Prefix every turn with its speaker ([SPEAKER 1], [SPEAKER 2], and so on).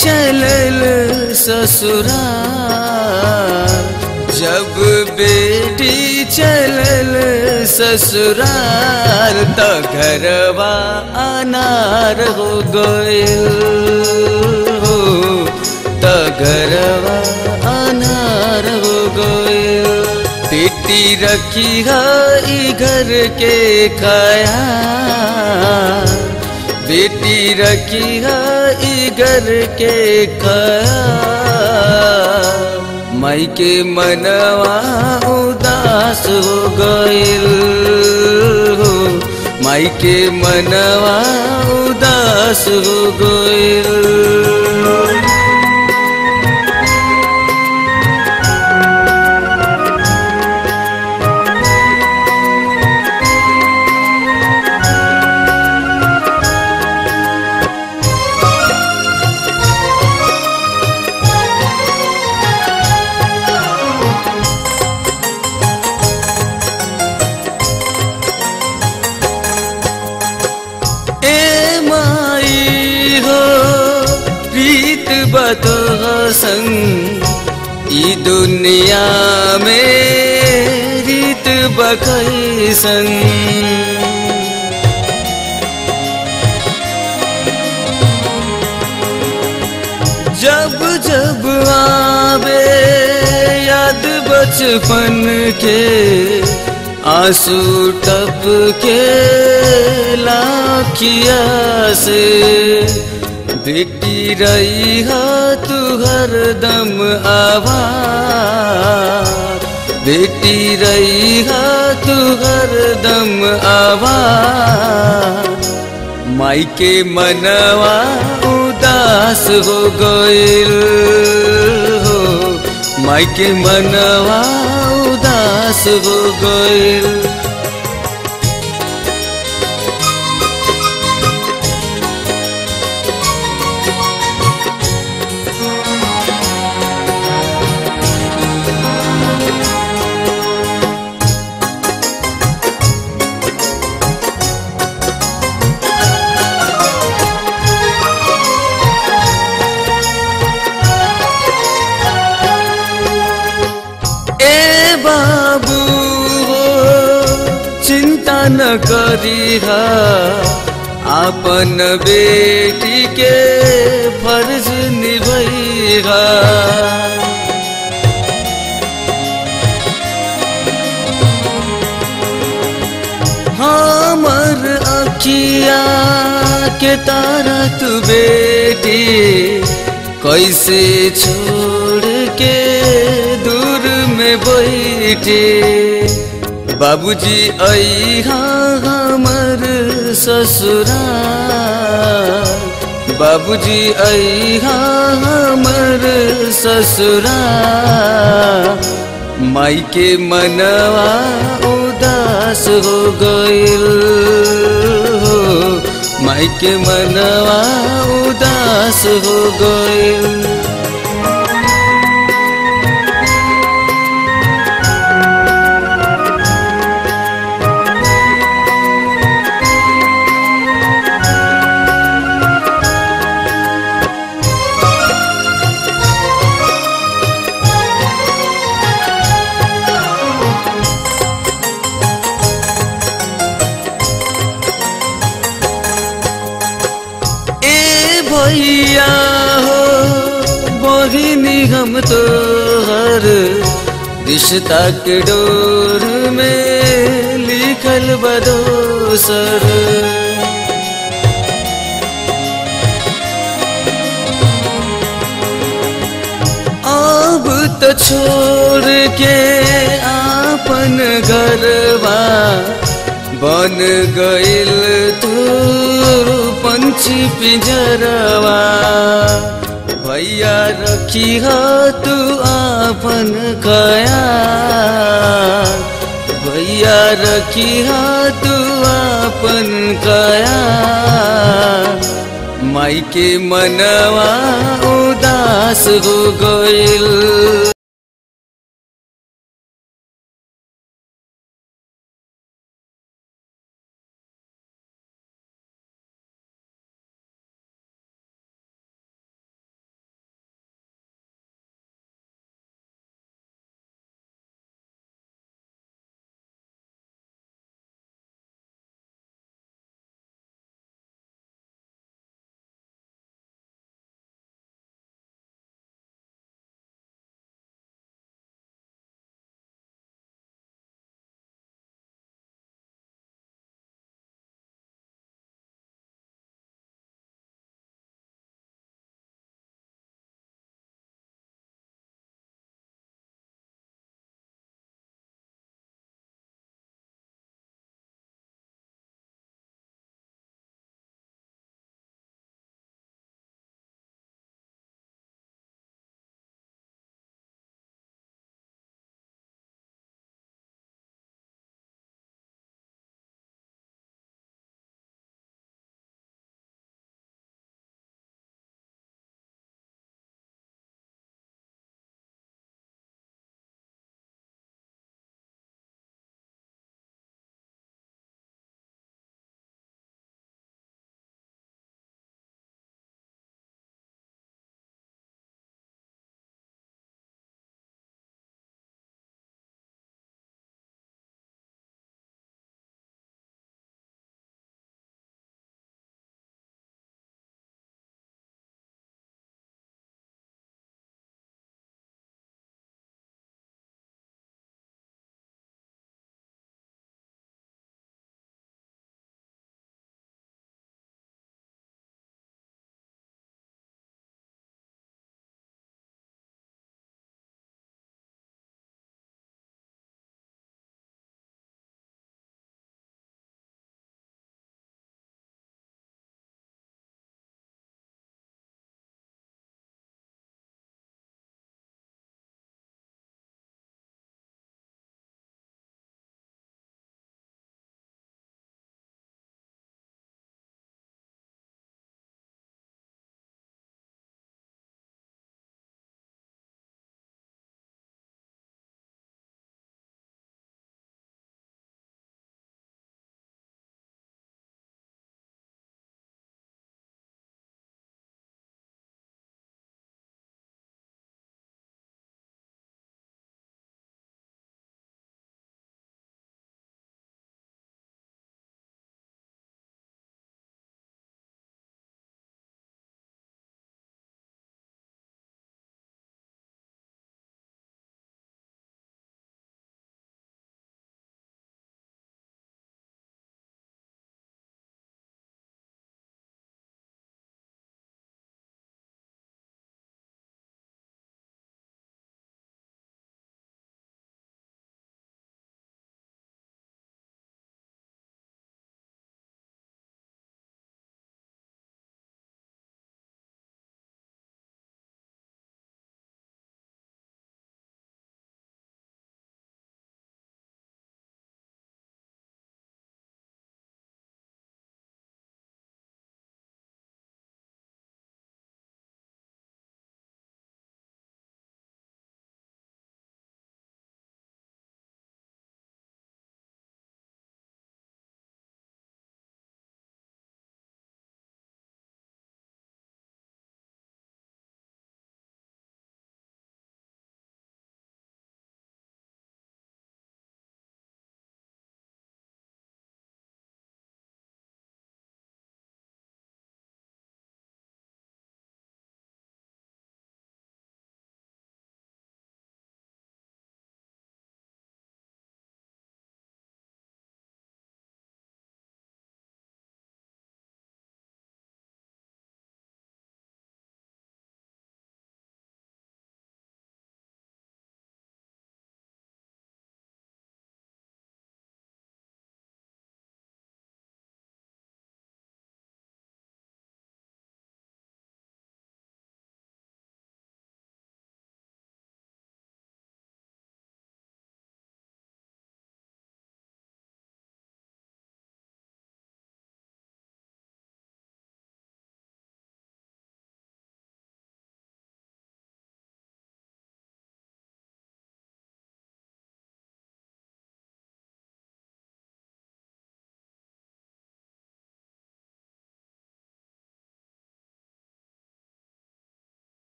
[SPEAKER 1] चलल ससुराल जब बेटी चलल ससुराल त घरवा अनार हो गइल हो त घरवा अनार हो गइल बेटी रखी है ई घर के खाया बेटी रखी है ई घर के खाया माई के मनवा उदास हो गइल हो माई के मनवा उदास हो गइल ए माई हो प्रीत बतो संग ई दुनिया में रीत बकई संग जब जब आवे याद बचपन के आंसू टप के लाखिया से बेटी रही है तू हरदम आवा बेटी रही है तू हरदम आवा माई के मनवा उदास हो गइल हो माई के मनवा उदास हो गइल ए बाबू हो चिंता न करी आपन बेटी के फर्ज निभैहा हमर अखिया के तारा तू बेटी कैसे छोड़ के दूर में बैठे बाबूजी अहा हमर ससुरा बाबूजी अहा हमर ससुरा माई के मनवा उदास हो गइल हो माई के मनवा उदास हो गइल ए भैया हो बहिनी हम तो हर रिश्ता के डोर में लिखल बदोसर अब तो छोड़ के आपन घरवा बन गइल तू पंछी पिंजरवा भैया रखी ह तू आपन कया भैया रखी ह तू आपन कया माई के मनवा उदास हो गइल